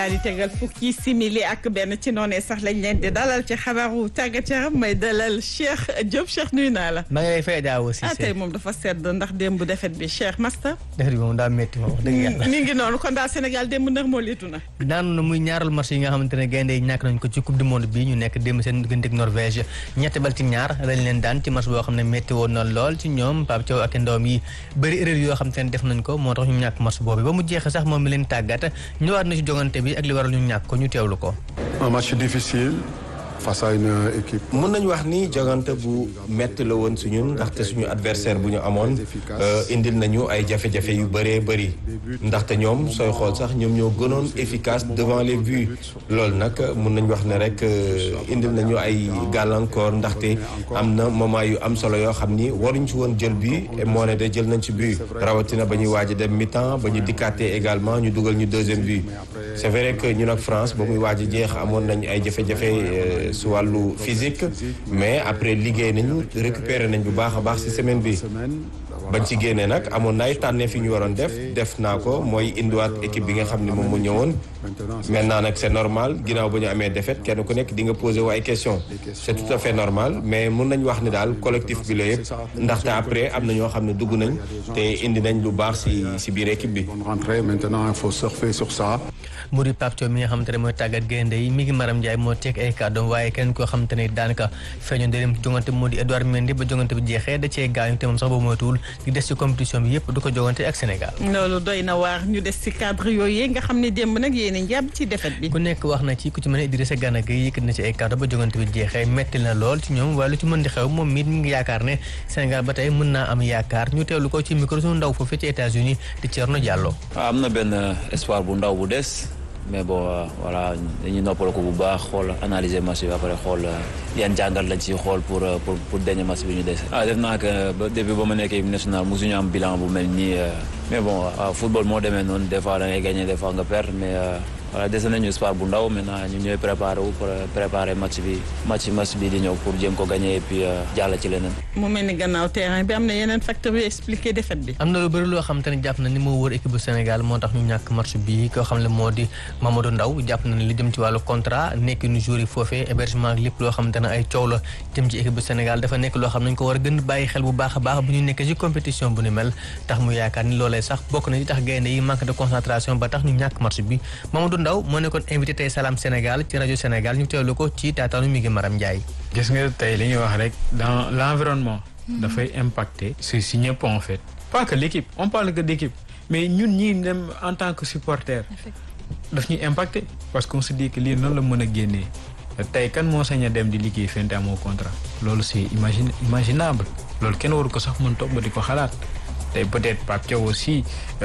daal di tegal fukki simili ak benn ci noonee sax lañ leen di dalal ci xabaaru tàggat yaram may dalal Cheikh Diop Cheikh nuyu naa la. maa ngi lay fay daaw aussi. ah tey moom dafa sedd ndax démb defet bi Cheikh Masta. defet bi moom daa métti moom wax dëgg yàlla. mi ngi noonu kon daal Sénégal démb ndax moo liitu na. daanu na muy ñaaral match yi nga xamante ne gaynde yi ñàkk nañ ko ci coupe du monde bi ñu nekk démb seen diggante ak Norvège ñetti bal ci ñaar lañ leen daan ci match boo xam ne métti woon na lool ci ñoom Pape Thiaw ak ndawam yi bëri erreur yoo xam te ne def nañ ko moo tax ñu ñàkk match boobu ba mu jeexee sax moom mi leen tàggat ñëwaat na ci jongante bi ak li waral ñu ñàkk ko ñu teewlu ko. un match difficile face à une équipe. mën nañu wax ni jogante bu métti la woon suñu ndaxte suñu adversaire bu ñu amoon indil nañu ay jafe-jafe yu bëree bëri ndaxte ñoom sooy xool sax ñoom ñoo gënoon efficace devant les buts loolu nag mën nañu wax ne rek indil nañu ay gàllankoor ndaxte am na moment yu am solo yoo xam ni waruñ ci woon jël bi moo ne de jël nañ ci but rawatina ba ñuy waaj a dem mi-temps ba ñu dikkaatee également ñu dugal ñu deuxième but c'est vrai que ñun ak France ba muy waaj a jeex amoon nañ ay jafe-jafe su wàllu physique mais après liggéey nañu récupérer nañ bu baax a baax ci semaine bi bañ ci génnee nag amoon na ay tànnee fi ñu waroon def def naa ko mooy indiwaat équipe bi nga xam ne moom mu ñëwoon maintenant nag c'est normal ginnaaw ba ñu amee défaite kenn ku nekk di nga poser wu ay questions c'est tout à fait normal mais mun nañ wax ni daal collectif bi la yëpp ndaxte après am na ñoo xam ne dugg nañ te indi nañ lu baax ci ci biir équipe bi. rentrée maintenant il faut surfer sur ça. mu di Pape Thiaw mi nga xamante ne mooy tàggat gaynde yi mi ngi Maram Ndiaye moo teg ay kàddoom waaye kenn koo xamante ne daanaka feeñoon dem jongante moo di Edouard Mendy ba jongante bi jeexee da cee gaañu te moom sax boobu moytuwul di des ci compétition bi yëpp du ko jongante ak Sénégal. loolu doy na waar ñu des ci cadre yooyu nga xam ne démb nag yéen a njàpp ci defet bi. ku nekk wax na ci ku ci mën a Idrissa Gana Gueye yëkkat na ci ay kàddu ba jongante bi jeexee metti na lool ci ñoom waaye lu ci mën di xew moom mi ngi yaakaar ne Sénégal ba tey mën naa am yaakaar ñu teewlu ko ci micro suñu ndaw foofu ci États-Unis di Thierno Diallo. am na benn espoir bu ndaw bu des. mais bon voilà dañuy noppal ko bu baax xool analyser match bi après xool yan jàngat lañ ci xool pour pour pour dernier match bi ñu dese. ah def naa que ba depuis ba ma nekkee équipe nationale mosuñu am bilan bu mel nii mais bon football moo demee noonu des fois da ngay gagner des fois nga perdre mais voilà dese nañu espoir bu ndaw maintenant ñu ñooy préparé wu pour préparer match bi match match bi di ñëw pour jéem ko gagner et puis jàll ci leneen. mu mel ni gannaaw terrain bi am na yeneen facteurs yu expliqué défaite bi. am na lu bëri loo xam te ne jàpp na ni moo wër équipe bu Sénégal moo tax ñu ñàkk match bi koo xam ne moo di Mamadou Ndaw jàpp na ne li jëm ci wàllu contrat nekk nu jour yi foofee hébergement ak lépp loo xamante ne ay coow la jëm ci équipe bu Sénégal dafa nekk loo xam nañ ko war a gën bàyyi xel bu baax a baax bu ñu nekkee ci compétition bu ni mel tax mu yaakaar ni loolee sax bokk na ci tax gaynde yi manque de concentration ba tax ñu ñàkk match bi Mamadou Ndaw moo nekkoon invité tey Salam Sénégal ci rajo Sénégal ñu teewlu ko ci taataanu mi ngi Maram Ndiaye gis nga tey li ñuy wax rek dans l'environnement dafay impacter si si ñëpp en fait pas que l'équipe on parle que d'équipe mais ñun ñii dem en tant que supporter daf ñuy impacter parce qu'on se dit que lii noonu la mën a génnee tey kan moo sañ a dem di liggéey fente amoo contrat loolu c'est imagine imaginable loolu kenn waru ko sax mën toog ba di ko xalaat tey peut-être Pape Thiaw aussi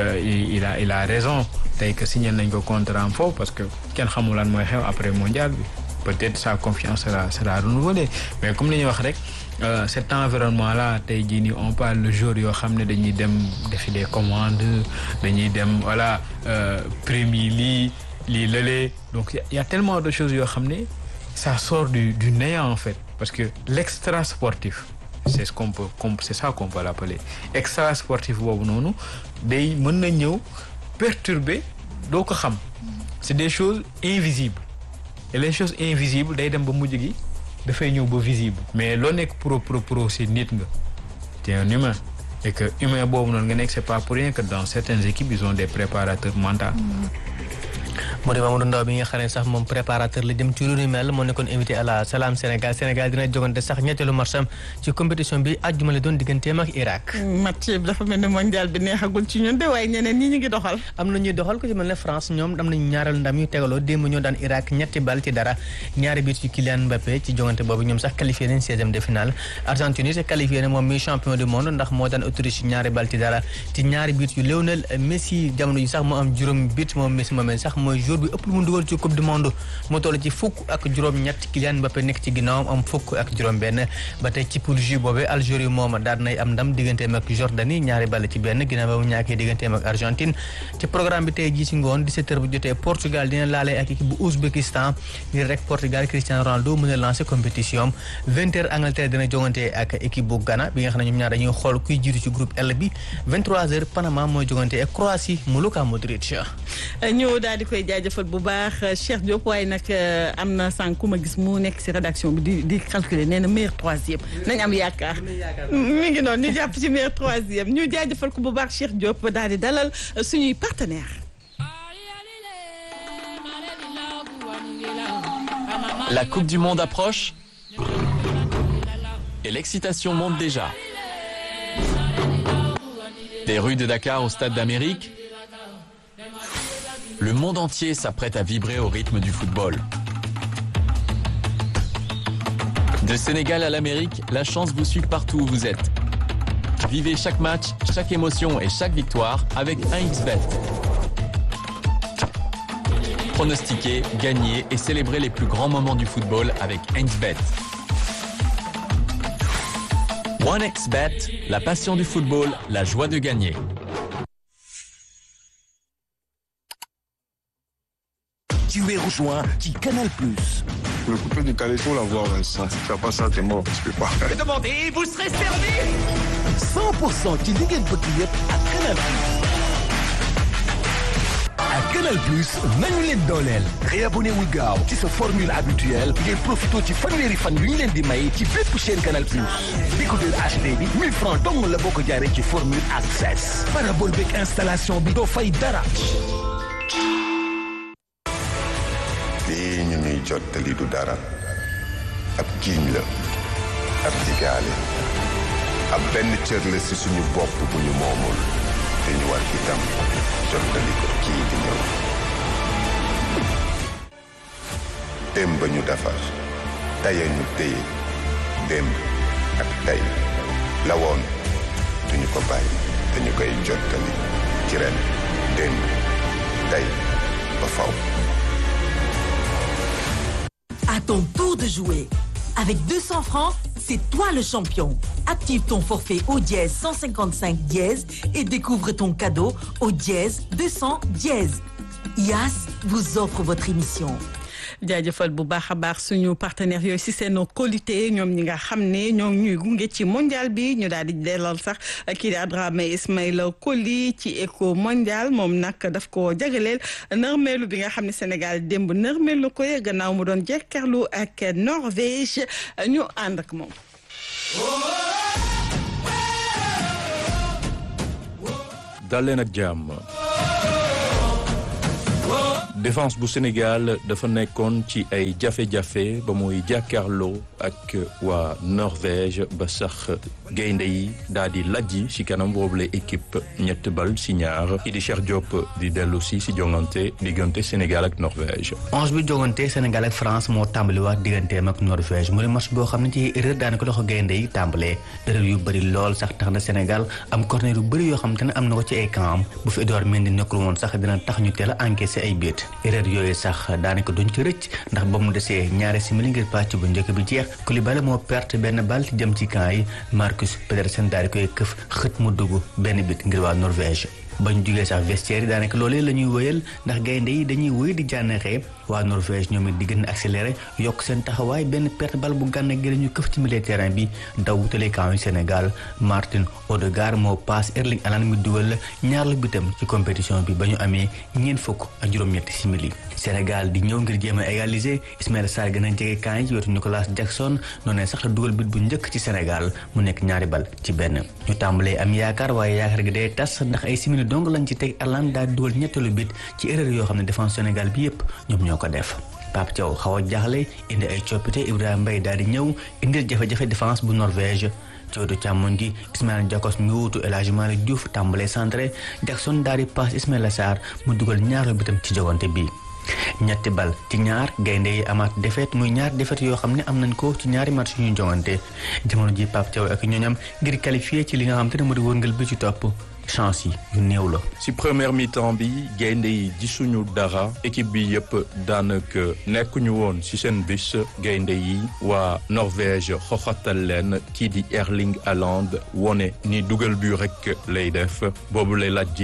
il a il a raison tey que signé nañ ko contrat am foofu parce que kenn xamul lan mooy xew après mondial bi peut-être sa confiance sera sera renouvelée mais comme li ñuy wax rek cet environnement là tey jii nii on parle le jour yoo xam ne dañuy dem defi des commandes dañuy dem voilà premier lii lii lële donc il y a tellement de choses yoo xam ne ça sort du du néant en fait parce que l'extra sportif c'est ce qu'on peut c'est ça qu'on peut l'appeler extra sportif boobu noonu day mën na ñëw perturber doo ko xam c'est des choses invisibles et les choses invisibles day dem ba mujj gi dafay ñëw ba visible mais loo nekk pro pro pro c'est nit nga t'es un humain et que humain boobu noonu nga nekk c'est pas pour rien que dans certaines équipes ils ont des préparateurs mentaux moo di Mamadou Ndaw bi nga xam ne sax moom préparateur la jëm ci lu ni mel moo nekkoon invité à la Salam Sénégal Sénégal dina jogante sax ñetteelu matcham ci compétition bi àjjuma la doon digganteem ak Irak. match bi dafa mel ni mondial bi neexagul ci ñun de waaye ñeneen ñi ñu ngi doxal. am na ñuy doxal ko ci mel ne France ñoom am nañu ñaareelu ndam yu tegaloo démb ñoo daan Irak ñetti bal ci dara ñaari biit ci Kylian Mbappé ci jogante boobu ñoom sax qualifié nañ seizième de finale Argentine c'est qualifié na moom mi champion du monde ndax moo daan Autriche ñaari bal ci dara ci ñaari biit yu Lionel Messi jamono ji sax moo am juróom biit moom Messi moomee sax mooy jour bi ëpp lu mu dugal ci coupe du monde mu toll ci fukk ak juróom-ñett Kylian Mbappé nekk ci ginnaawam am fukk ak juróom-benn ba tey ci poule J boobee Algérie moom daal nay am ndam digganteem ak Jordanie ñaari ball ci benn ginnaaw ba mu ñàkkee digganteem ak Argentine ci programme bi tey jii ci ngoon 17h bu jotee Portugal dina laalee ak équipe bu Ouzbékistan ngir rek Portugal Cristiano Ronaldo mën a lancer compétition 20h Angleterre dina jongante ak équipe bu Ghana bi nga xam ne ñoom ñaar dañuy xool kuy jiitu ci groupe L bi 23h Panama mooy jongante ak Croatie mu Luka Modric. ñu daal di koy jaajëfal bu baax Cheikh Diop waaye nag am na sànq ku ma gis mu nekk si rédaction bi di di calculer nee na meilleur troisième nañ am yaakaar mi ngi noonu ñu jàpp ci meilleur troisième ñu jaajëfal ko bu baax Cheikh Diop daal di dalal suñuy partenaire La Coupe du Monde approche et l'excitation monte déjà. Des rues de Dakar au Stade d'Amérique, le monde entier s'apprête à vibrer au rythme du football. De Sénégal à l'Amérique, la chance vous suit partout où vous êtes. Vivez chaque match, chaque émotion et chaque victoire avec 1xBet. Pronostiquer, gagner et célébrer les plus grands moments du football avec 1xBet. 1xBet, la passion du football, la joie de gagner. Tu es rejoint qui Canal Plus. Le coupé du Calesso, la voir, ça, si tu fais pas ça, t'es mort, tu peux pas. 100% ci li ngeen bëgg yëpp ak Canal Plus. ak Canal Plus nañu leen dooleel. réabonné wu gaaw ci sa formule habituelle ngeen profité ci fanweeri fan yu ñu leen di may ci bépp chaîne Canal Plus. décodeur HD bi 1000 francs dong la boo ko jaaree ci formule access. parabole beeg installation bi doo fay dara. lii ñu ñuy jottali du dara ab jiiñ la ab digaale ab benn cër la ci suñu bopp bu ñu moomul te ñu war itam jottali ko kii di ñëw démb ñu defar tey ñu téye démb ak tey la woon duñu ko bàyyi te ñu koy jottali ci ren démb tey ba faw À ton tour de jouer. Avec 200 francs, c'est toi le champion. Active ton forfait au dièse 155 dièse et découvre ton cadeau au dièse 200 dièse. IAS vous offre votre émission. jaajëfal bu baax a baax suñu partenaires yooyu si seen qualité ñoom ñi nga xam ne ñoo ñuy gunge ci mondial bi ñu daal di dellal sax kii di Adrame Ismaïla Coly ci éco mondial moom nag daf ko jagleel nërmeelu bi nga xam ne Sénégal démb nërmeelu ko gannaaw mu doon jekkarlu ak Norvège ñu ànd ak moom. dal leen ak jàmm défense bu Sénégal dafa nekkoon ci ay jafe-jafe ba muy jàkkaarloo ak waa Norvège ba sax gaynde yi daal di lajji ci kanam boobule équipe ñett bal ci ñaar ki di Cheikh Diop di dellu si si jongante diggante Sénégal ak Norvège. onze bi jongante Sénégal ak France moo tàmbaliwaat digganteem ak Norvège mu ne match boo xam ne ci erreur daanaka loxo gaynde yi tàmbalee erreur yu bëri lool sax tax na Sénégal am corner yu bëri yoo xam te ne am na ko ci ay camp bu fi Edouard Mendy nekkul woon sax dina tax ñu teel a encaissé ay biit erreur yooyu sax daanaka duñ ci rëcc ndax ba mu desee ñaari simili ngir pàcc bu njëkk bi jeex Koulibaly moo perte benn bal ci jëm ci camp yi Marcus Pedersen daal di koy këf xët mu dugg benn bit ngir waa Norvège bañ jugee sax vestiaire yi daanaka loolee la ñuy wëyal ndax gaynde yi dañuy wëy di jànnaxee waa Norvège ñoom it di gën a accéléré yokk seen taxawaay benn perte bal bu gànna gi ñu këf ci milieu terrain bi daw wutale camp yu Sénégal Martin Odegaard moo paas Erling Haaland mi dugal ñaar la bitam ci compétition bi ba ñu amee ñeent fukk ak juróom-ñetti simili Sénégal di ñëw ngir jéem a égaliser Ismaïla Sarr gën a jege camp yi ci wetu Nicolas Jackson noonu sax la dugal bit bu njëkk ci Sénégal mu nekk ñaari bal ci benn ñu tàmbalee am yaakaar waaye yaakaar gi day tas ndax ay simili dong lañ ci teg Haaland daal dugal ñetteelu bit ci erreur yoo xam ne défense Sénégal bi yépp ñoom ñoo ko def Pape Thiaw xaw a jaaxle indi ay coppite Ibrahima Mbaye daal di ñëw indil jafe-jafe défense bu Norvège ci wetu càmmoñ gi Ismaïla Jakobs mi wuutu El Hadji Malick Diouf tàmbalee centré Jackson daal di passe Ismaïla Sarr mu dugal ñaareelu bitam ci jogante bi ñetti bal ci ñaar gaynde yi amaat défaite muy ñaar défaite yoo xam ne am nañ ko ci ñaari match yu ñu jongante jamono ji Pape Thiaw ak ñooñam ngir qualifié ci li nga xam te ne moo di wërngal bi ci topp chance yi yu néew la. ci première mi-temps bi gaynde yi gisuñu dara équipe bi yëpp daanaka nekkuñu woon ci seen bis gaynde yi waa Norvège xoxatal leen kii di Erling Haaland wone ni dugal bi rek lay def boobu lay laaj ji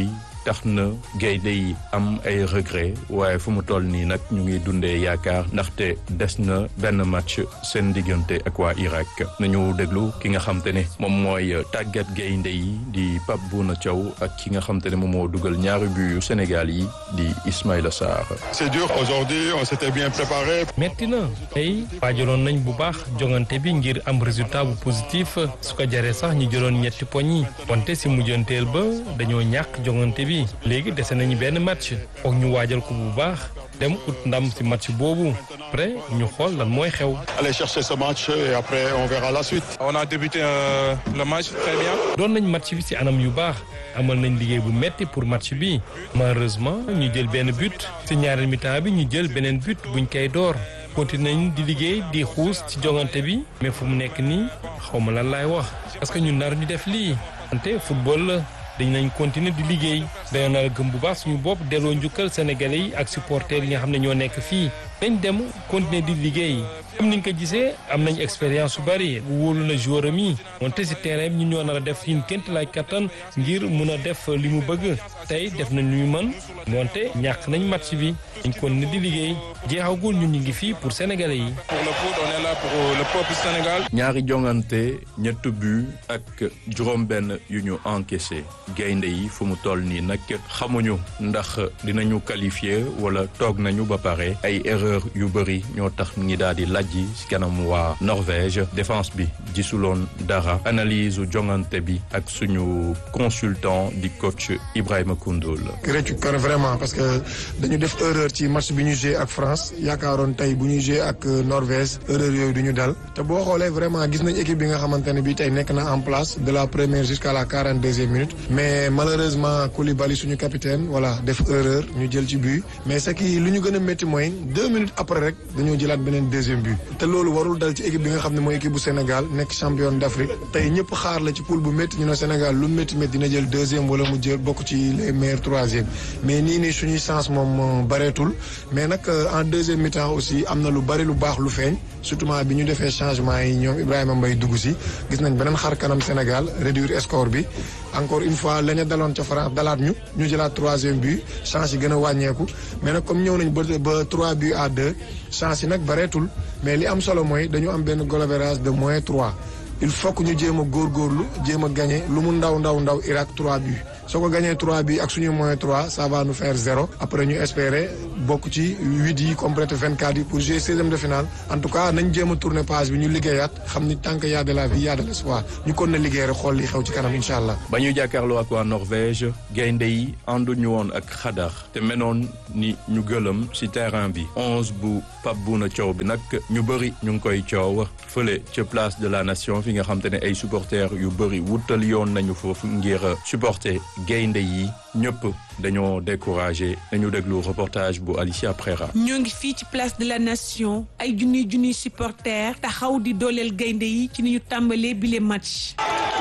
tax na gaynde yi am ay regret waaye fu mu toll nii nag ñu ngi dundee yaakaar ndaxte des na benn match seen diggante ak waa Irak nañu déglu ki nga xam te ne moom mooy tàggat gaynde yi di Pape Bouna Thiaw ak ki nga xam te ne moom moo dugal ñaari but yu Sénégal yi di Ismaïla Sarr. C'est dur aujourd'hui on s'était bien préparé. metti na tey waajaloon nañ bu baax jongante bi ngir am résultat bu positif su ko jaree sax ñu jëloon ñetti poñ yi wante si mujjanteel ba dañoo ñàkk jongante bi léegi dese nañu benn match foog ñu waajal ko bu baax dem ut ndam si match boobu après ñu xool lan mooy xew. aller chercher ce match et après on verra la suite. on a débuté euh, le match très bien. doon nañ match bi si anam yu baax amal nañ liggéey bu metti pour match bi malheureusement ñu jël benn but si ñaareel mi-temps bi ñu jël beneen but buñ koy door. continué nañ di liggéey di xuus ci jongante bi mais fu mu nekk nii xaw ma lan laay wax parce que ñun nar ñu def lii wante football la dañ nañ continuer di liggéey dañoo nar a gëm bu baax suñu bopp delloo njukkal sénégalais yi ak supporters yi nga xam ne ñoo nekk fii nañ dem continuer di liggéey comme ni nga ko gisee am nañ expérience su bari wóolu na joueur am yi wante si terrain bi ñun ñoo nar a def suñu ként lay kattan ngir mun a def li mu bëgg tey def nañ lu ñu mën wante ñàkk nañ match bi dañ continuer di liggéey jeexagul ñun ñu ngi fii pour sénégalais yi. pour le foot on est là pour le peuple Sénégal. ñaari jongante ñett but ak juróom-benn yu ñu encaissé gaynde yi fu mu toll nii nag xamuñu ndax dinañu qualifié wala toog nañu ba pare ay erreur yu bëri ñoo tax ñi daal di lajji ci kanam waa Norvège défense bi gisuloon dara analyse jongante bi ak suñu consultant di coach Ibrahima Koundoul. réccu kan vraiment parce que dañu def erreur ci match bi ñu joué ak France yaakaaroon tey bu ñuy joué ak Norvège erreur yooyu du ñu dal te boo xoolee vraiment gis nañ équipe bi nga xamante ne bii tey nekk na en place de la première jusqu'à la quarante deuxième minute mais malheureusement Koulibaly suñu capitaine voilà def erreur ñu jël ci but mais ce qui lu ñu gën a métti mooy deux minutes après rek dañoo jëlaat beneen deuxième but te loolu warul dal ci équipe bi nga xam ne mooy équipe bu Sénégal nekk champion d'Afrique tey ñëpp xaar la ci poule bu métti ñu ne Sénégal lu métti métti dina jël deuxième wala mu jël bokk ci les meilleurs troisième mais nii nii suñuy chance moom bareetul mais nag en deuxième mi-temps aussi am na lu bari lu baax lu feeñ surtout bi ñu defee changement yi ñoom Ibrahima Mbaye dugg si gis nañ beneen xar kanam Sénégal réduire score bi encore une fois la ñu daloon ca France dalaat ñu ñu jëlaat troisième but chance yi gën a wàññeeku mais nag comme ñëw nañ ba ba trois buts à deux chance yi nag bareetul mais li am solo mooy dañu am benn goal average de moins trois il faut que ñu jéem a góorgóorlu jéem a gagné lu mu ndaw ndaw ndaw Irak trois buts soo ko gagné trois bi ak suñu moins trois ça va nous faire zéro après ñu espérer bokk ci huit yi complété vingt quatre yi pour jouer seizième de finale en tout cas nañ jéem a tourner page bi ñu liggéeyaat xam ni tant que y a de la vie y a de l'espoir ñu kon na liggéey rek xool li xew ci kanam incha allah. ba ñuy jàkkaarloo ak waa Norvège gaynde yi ànduñu woon ak xadar te menoon ni ñu gëlëm ci terrain bi onze bu Pape Bouna Thiaw bi nag ñu bëri ñu ngi koy coow fële ca place de la nation fi nga xam te ne ay supporters yu bëri wutal yoon nañu foofu ngir supporter gaynde yi ñëpp dañoo découragé dañu déglu reportage bu Alicia Prera. ñoo ngi fii ci place de la nation ay junniy junniy supporters taxaw di dooleel gaynde yi ci ni ñu tàmbalee bile match.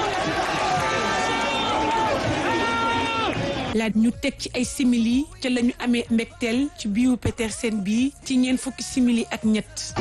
laaj ñu teg ci ay simili ca la ñu amee mbégteel ci biiwu Petersen bi ci ñeent fukki simili ak ñett.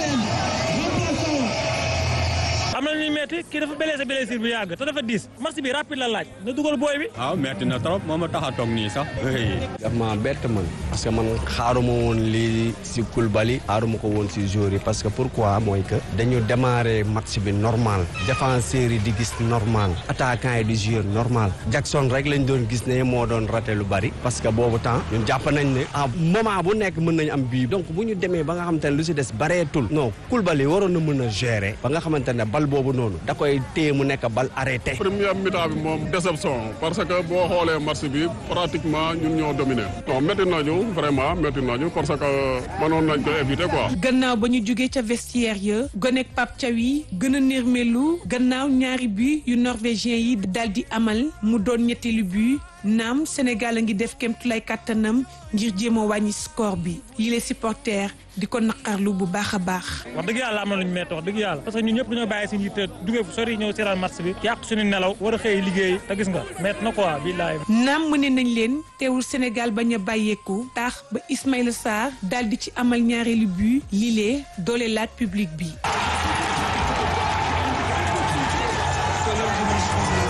am na ñuy metti kii dafa blessé blessure bu yàgg te dafa diis match bi rapide la laaj na dugal booy bi. waaw metti na trop moo ma tax a toog nii sax. daf ma bett man parce que man xaaruma woon lii si Koulibaly xaaruma ko woon si joueur yi parce que pourquoi mooy que dañu démarrer match bi normal défenseurs yi di gis normal attaquant yi di jouer normal Jackson rek lañ doon gis ne moo doon raté lu bari parce que boobu temps ñun jàpp nañ ne à moment bu nekk mën nañ am bii donc bu ñu demee ba nga xamante ne lu si des bareetul non Koulibaly waroon na mën a gérer ba nga xamante ne bal boobu noonu da koy téye mu nekk bal arrêté. première mi-temps bi moom déception parce que boo xoolee match bi pratiquement ñun ñoo dominé non métti nañu vraiment métti nañu parce que mënoon nañ ko éviter quoi. gannaaw ba ñu jógee ca vestiaire ya gonek Pape Thiaw yi gën a nërmelu gannaaw ñaari but yu norvégien yi daal di amal mu doon ñetteelu but naam Sénégal a ngi def kéemtulaay kàttanam ngir jéem a wàññi score bi yi les supporters di ko naqarlu bu baax a baax. wax dëgg yàlla am na lu ñu métti wax dëgg yàlla parce que ñun ñëpp dañoo bàyyi suñu yitte duggee fu sori ñëw seetaan match bi yàq suñu nelaw war a xëy liggéey te gis nga métti na quoi billaay. naam mëne nañ leen teewul Sénégal bañ a bàyyeeku tax ba Ismaïla Sarr daal di ci amal ñaareelu but lile doole laat public bi.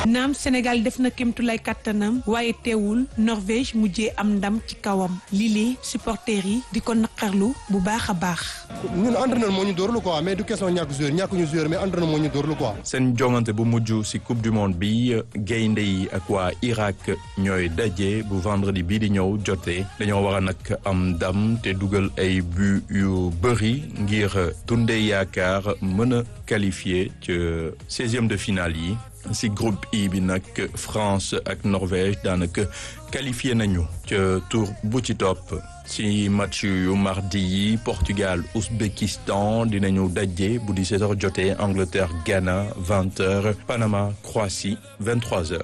naam Sénégal def na kémtulay kattanam waaye teewul Norvège mujjee am ndam ci kawam lii supporters yi di ko naqarlu bu baax a baax. ñun entraîneur moo ñu dóorlu quoi mais du question ñàkk joueur ñàkk ñu joueur mais entraîneur moo ñu dóorlu quoi. seen jongante bu mujj ci coupe du monde bi gaynde yi ak waa Irak ñooy daje bu vendredi bii di ñëw jotee dañoo war a nag am ndam te dugal ay but yu bëri ngir dundee yaakaar mën a qualifié ci seizième de finale yi ci groupe I bi nag France ak Norvège daanaka qualifié nañu ca tour bu ci topp ci match yu mardi yi Portugal Ouzbékistan dinañu daje bu 17h jotee Angleterre Ghana 20h Panama Croatie 23h.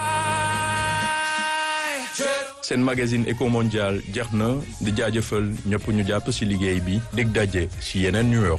seen magazine Eco Mondial jeex na di jaajëfal ñëpp ñu jàpp ci liggéey bi dig daje ci yeneen numéro.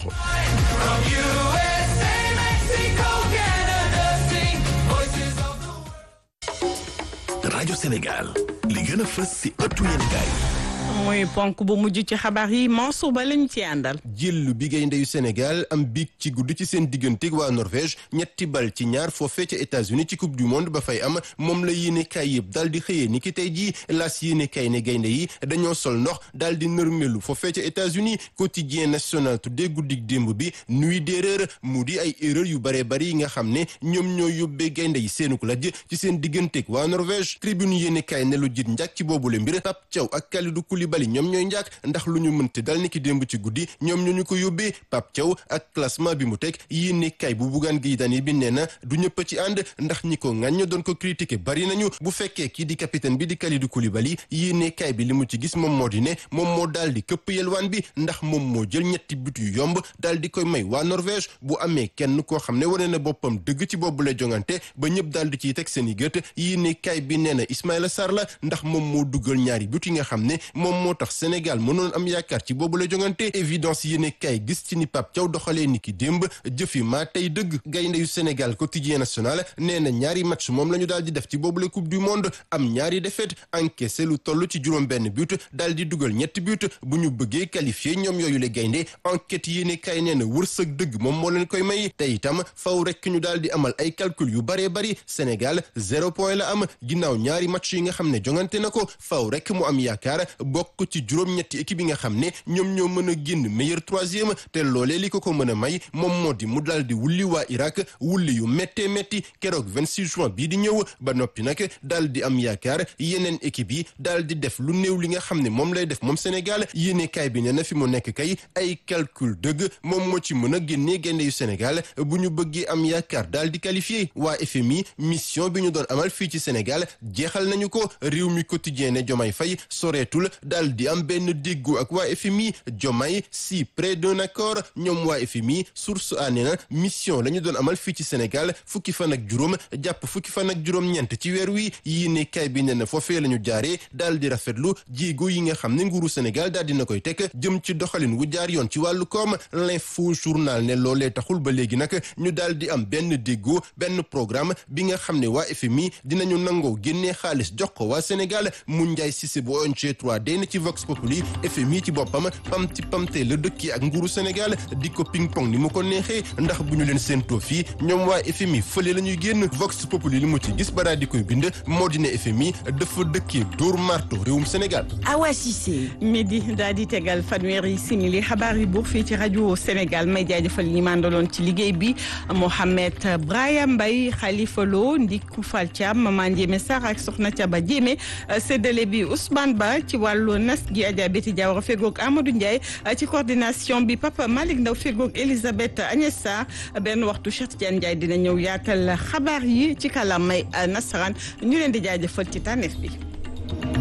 rajo Sénégal li gën a fës ci ëttu yéenekaay muy ponk bu mujj ci xabaar yi Mansour Ba lañu ci àndal. jël bi gaynde yu Sénégal am biig ci guddi ci seen digganteeg waa Norvège ñetti bal ci ñaar foofee ca États-Unis ci coupe du monde ba fay am moom la yéenekaay yëpp daal di xëyee ni ki tey jii laas yéenekaay ne gaynde yi dañoo sol ndox daal di nërmelu foofee ca États-Unis quotidien national tuddee guddig démb bi nuit d'erreur mu di ay erreur yu bare bari yi nga xam ne ñoom ñoo yóbbee gaynde yi seenuk lajj ci seen digganteeg waa Norvège tribune yéenekaay ne lu jit njàkk ci boobule mbir Pape Thiaw ak Kalidou Koulibaly ñoom ñooy njàkk ndax lu ñu mënte dal ni ki démb ci guddi ñoom ñoo ñu ko yóbbee Pape Thiaw ak classement bi mu teg yéene kay bu buggaan gi dani bi nee na du ñëpp ci ànd ndax ñi ko ŋàññ doon ko critiquer bari nañu bu fekkee kii di capitaine bi di Kalidou Koulibaly yéene kay bi li mu ci gis moom moo di ne moom moo daal di këpp yelwaan bi ndax moom moo jël ñetti but yu yomb daal di koy may waa Norvège bu amee kenn koo xam ne wane na boppam dëgg ci boobu la jongante ba ñëpp daal di ciy teg seen i gët yéene kay bi nee na Ismaïla Sarr la ndax moom moo duggal ñaari but yi nga xam ne moom moo tax Sénégal mënoon am yaakaar ci boobu la jongante évidence yéene kay gis ci ni Pape Thiaw doxalee ni ki démb jëfi maa tey dëgg gaynde yu Sénégal quotidien national nee na ñaari match moom la ñu daal di def ci boobu la coupe du monde am ñaari défaite encaissé lu toll ci juróom benn but daal di dugal ñetti but bu ñu bëggee qualifié ñoom yooyu la gaynde enquête yéene kay nee na wërsëg dëgg moom moo leen koy may te itam faw rek ñu daal di amal ay calcul yu baree bari Sénégal zéro point la am ginnaaw ñaari match yi nga xam ne jongante na ko faw rek mu am yaakaar bokk ci juróom-ñetti équipe yi nga xam ne ñoom ñoo mën a génn meilleur troisième te loolee li ko ko mën a may moom moo di mu daal di wulli waa Irak wulli yu méttee métti keroog 26 juin bii di ñëw ba noppi nag daal di am yaakaar yeneen équipe yi daal di def lu néew li nga xam ne moom lay def moom Sénégal yéene kaay bi ne na fi mu nekk kay ay calcul dëgg moom moo ci mën a génnee gaynde yu Sénégal bu ñu bëggee am yaakaar daal di qualifié waa FMI mission bi ñu doon amal fii ci Sénégal jeexal nañu ko réew mi quotidien ne Diomaye Faye soreetul daal di am benn déggoo ak waa FMI Diomaye si près d'un accord ñoom waa FMI source a nee na mission la ñu doon amal fii ci Sénégal fukki fan ak juróom jàpp fukki fan ak juróom-ñeent ci weer wi yii ne kay bi nee na foofee la ñu jaaree daal di rafetlu jéego yi nga xam ne nguuru Sénégal daal dina koy teg jëm ci doxalin wu jaar yoon ci wàllu koom l'info journal ne loolee taxul ba léegi nag ñu daal di am benn déggoo benn programme bi nga xam ne waa FMI dinañu nangoo génnee xaalis jox ko waa Sénégal mu njaay Cissé bu ONG 3D na ci Vox Populi FMI ci boppam pamti pamte la dëkki ak nguuru Sénégal di ko ping pong ni mu ko neexee ndax bu ñu leen séentoo fii ñoom waa FMI fële la ñuy génn Vox Populi li mu ci gis ba daal di koy bind moo di ne FMI dafa dëkkee dóor marto réewum Sénégal. Awa Cissé. midi daal di tegal fanweeri simili xabaar yi buur fii ci rajo Sénégal may jaajëfal ñi mandaloon ci liggéey bi Mohamed Brahim Mbaye Khalifa Lo Ndiku Fall Thiam Maman Ndiémé Sarr ak Soxna Thiaba Diémé séddale bi Ousmane Ba ci wàllu nas gi Adja Betty Diawara fegoog Amadou Ndiaye ci coordination bi Papa Malick Ndaw fegoog Elisabeth Agnès Sarr benn waxtu Cheikh Tidiane Ndiaye dina ñëw yaatal xabaar yi ci kàllaamay nasaraan ñu leen di jaajëfal ci tànneef bi